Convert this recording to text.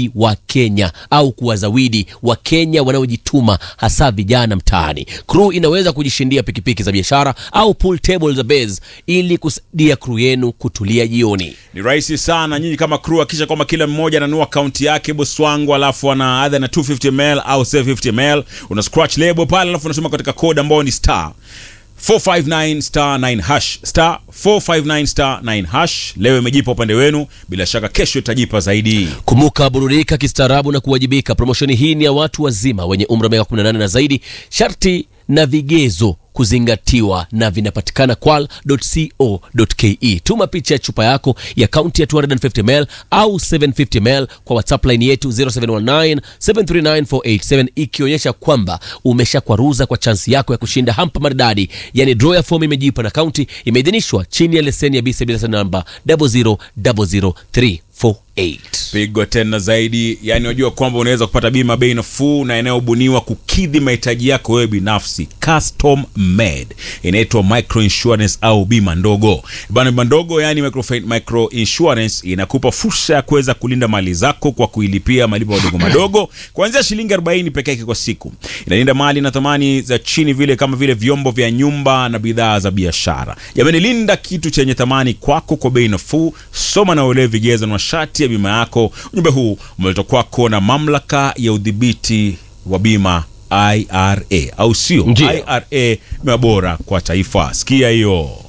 kuwazawadi wa Kenya au kuwazawidi wa Kenya wanaojituma hasa vijana mtaani. Crew inaweza kujishindia pikipiki za biashara au pool table za base ili kusaidia crew yenu kutulia jioni. Ni rahisi sana. Nyinyi kama crew, hakisha kwamba kila mmoja ananua akaunti yake boss wangu, alafu ana either na 250 ml au 750 ml, una scratch label pale, alafu unasoma katika code ambayo ni star 459 star 9 hash star 459 star 9 hash. Leo imejipa upande wenu, bila shaka kesho itajipa zaidi. Kumbuka, burudika kistaarabu na kuwajibika. Promoshoni hii ni ya watu wazima wenye umri wa miaka 18 na zaidi. Sharti na vigezo kuzingatiwa na vinapatikana kwal.co.ke. Tuma picha ya chupa yako ya kaunti ya 250ml au 750ml kwa WhatsApp line yetu 0719 739 ikionyesha kwamba umeshakwaruza kwa chansi yako ya kushinda hampa maridadi, yani draw ya fomu imejipa na kaunti imeidhinishwa chini ya leseni ya BCB namba 0000348. Pigo tena zaidi, yani unajua kwamba unaweza kupata bima bei nafuu na inayobuniwa kukidhi mahitaji yako wewe binafsi, custom made, inaitwa micro insurance au bima ndogo bana. Bima ndogo yani micro, micro insurance inakupa fursa ya kuweza kulinda mali zako kwa kuilipia malipo madogo madogo kuanzia shilingi 40 peke yake kwa siku. Inalinda mali na thamani za chini vile kama vile vyombo vya nyumba na bidhaa za biashara. Jamani, linda kitu chenye thamani kwako kwa bei nafuu. Soma na uelewe vigezo na masharti ya bima yako. Ujumbe huu umeletwa kwako na mamlaka ya udhibiti wa bima IRA, au sio? Ndiyo. IRA, bima bora kwa taifa. Sikia hiyo.